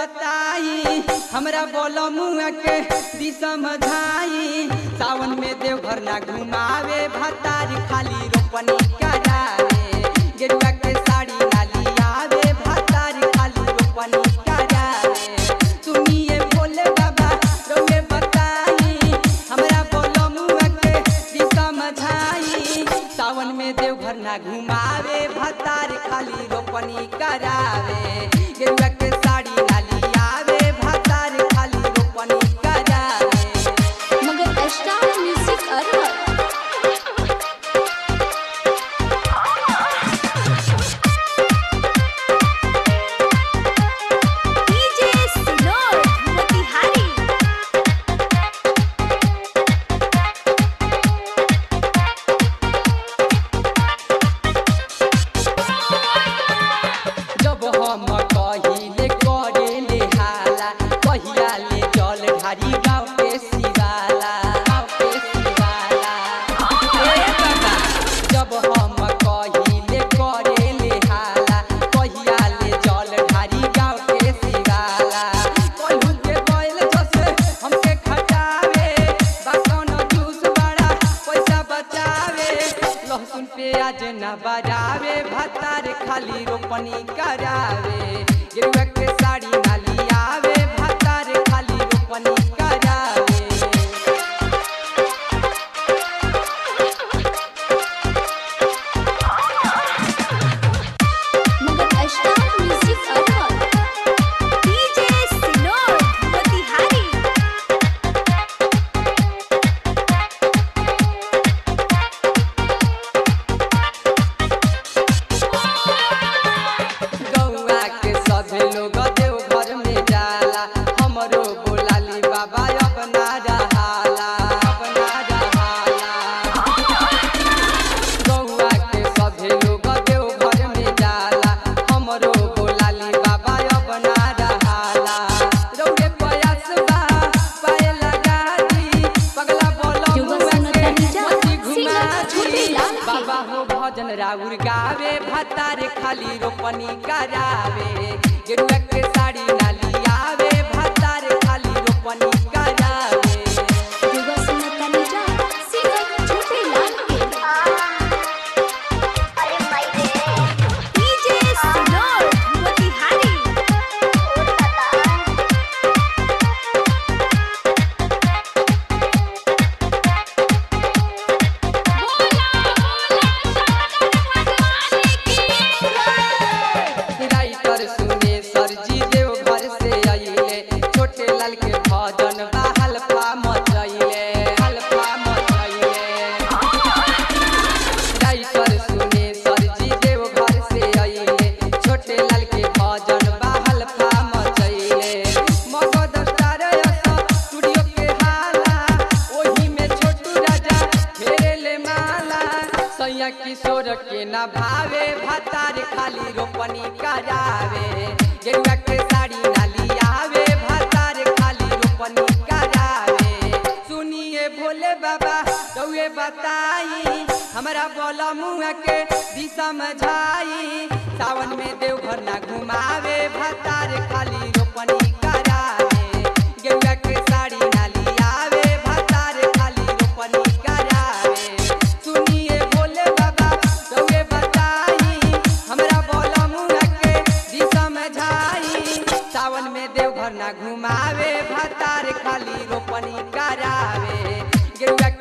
बताई हमरा बोलो मुआ के दी समझाई सावन में देवघर ना घुमावे भतारी खाली रोपनी करावे गेरुआ के साड़ी ना लियावे भतारी खाली रोपनी करावे सुनिए भोले बाबा रोगे बताई हमरा बोलो मुआ के दी समझाई सावन में देवघर ना घुमावे भतारी खाली रोपनी करावे गेरुआ के साड़ी ना लियावे भतारी खाली रोपनी करावे मगर स्टार म्यूजिक अरवल डीजे सिनोर मोतिहारी जब हम कहिले करेले हाला कहिया ले जल ढारी गाँव के शिवाला गाँव के शिवाला ए बाबा जब हम कहिले करेले हाला कहिया ले जल ढारी गाँव के शिवाला कहूँ के बैल जसे हमके खटावे बाकौन जूस बड़ा पैसा बचावे लहसुन प्याज न बजावे भतार खाली रोपनी करावे गिरुआ के साड़ी न लियावे भतार खाली रोपनी करावे मगर स्टार म्यूजिक अरवल डीजे सिनोर मोतिहारी गौआ के सभे लोग देव घर में जाला हमरो बोलाली बाबा अब ना रहाला अब ना रहाला गौआ के सभे लोग देव घर में जाला हमरो बोलाली बाबा अब ना रहाला रौरे प्रयास बा पाए लगा दी पगला बोलो युवा मुआ संगत के बनीजा, मोती घुमा सिंगर छोटे दी लाल के। बाबा हो भजन राउर गावे भतारे खाली रोपनी करावे गेरुआ के साड़ी ना लियावे भतारे खाली रोपनी करावे युवा संगत बनीजा सिंगर छोटे लाल के डीजे सिनोर मोतिहारी राइटर सुने सरजी देव घर से आइले छोटे लाल के भजन बा हल्फा मचैले हल्फा मचैले राइटर सुने सरजी देव घर से आइले छोटे लाल के भजन बा हल्फा मचैले मगध स्टार स्टूडियो के हाला ओही में छोटू राजा फेरेले माला सैया किशोर के ना भावे भतार खाली रोपनी करावे गेरुआ के साड़ी ना लियावे भतार खाली रोपनी करावे सुनिए भोले बाबा रउए बताई हमरा बोला मुआ के दी समझाई सावन में देवघर ना घुमावे भतार खाली रोपनी करावे गेरुआ के साड़ी ना लियावे भतार खाली रोपनी करावे सुनिए भोले बाबा रउए बताई हमरा बोला मुआ के दी समझाई सावन में देवघर ना घुमावे भतार खाली रोपनी करावे गेरुआ